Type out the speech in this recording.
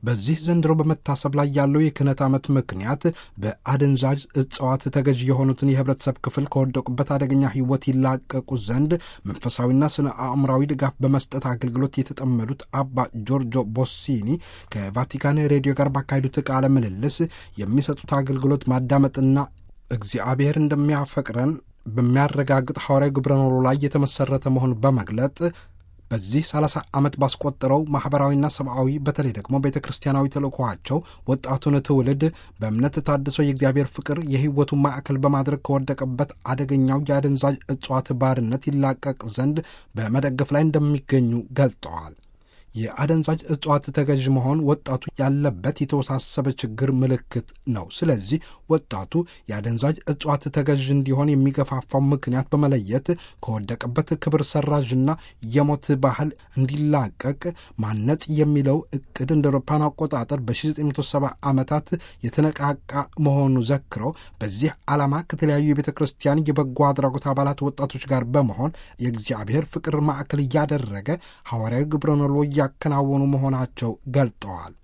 በዚህ ዘንድሮ በመታሰብ ላይ ያለው የክህነት ዓመት ምክንያት በአደንዛዥ እጽዋት ተገዥ የሆኑትን የህብረተሰብ ክፍል ከወደቁበት አደገኛ ህይወት ይላቀቁ ዘንድ መንፈሳዊና ስነ አእምራዊ ድጋፍ በመስጠት አገልግሎት የተጠመዱት አባ ጆርጆ ቦሲኒ ከቫቲካን ሬዲዮ ጋር ባካሄዱት ቃለ ምልልስ የሚሰጡት አገልግሎት ማዳመጥና እግዚአብሔር እንደሚያፈቅረን በሚያረጋግጥ ሐዋርያዊ ግብረ ኖሎ ላይ የተመሠረተ መሆኑን በመግለጥ በዚህ 30 ዓመት ባስቆጠረው ማኅበራዊና ሰብአዊ በተለይ ደግሞ ቤተ ክርስቲያናዊ ተልእኮኋቸው ወጣቱን ትውልድ በእምነት ታድሰው የእግዚአብሔር ፍቅር የሕይወቱ ማዕከል በማድረግ ከወደቀበት አደገኛው የአደንዛዥ እጽዋት ባርነት ይላቀቅ ዘንድ በመደገፍ ላይ እንደሚገኙ ገልጠዋል። የአደንዛዥ እጽዋት ተገዥ መሆን ወጣቱ ያለበት የተወሳሰበ ችግር ምልክት ነው። ስለዚህ ወጣቱ የአደንዛዥ እጽዋት ተገዥ እንዲሆን የሚገፋፋው ምክንያት በመለየት ከወደቀበት ክብር ሰራዥና የሞት ባህል እንዲላቀቅ ማነጽ የሚለው እቅድ እንደ አውሮፓውያን አቆጣጠር በ1970 ዓመታት የተነቃቃ መሆኑ ዘክረው በዚህ ዓላማ ከተለያዩ የቤተ ክርስቲያን የበጎ አድራጎት አባላት ወጣቶች ጋር በመሆን የእግዚአብሔር ፍቅር ማዕከል እያደረገ ሐዋርያዊ ግብረ ኖሎ እያከናወኑ መሆናቸው ገልጠዋል።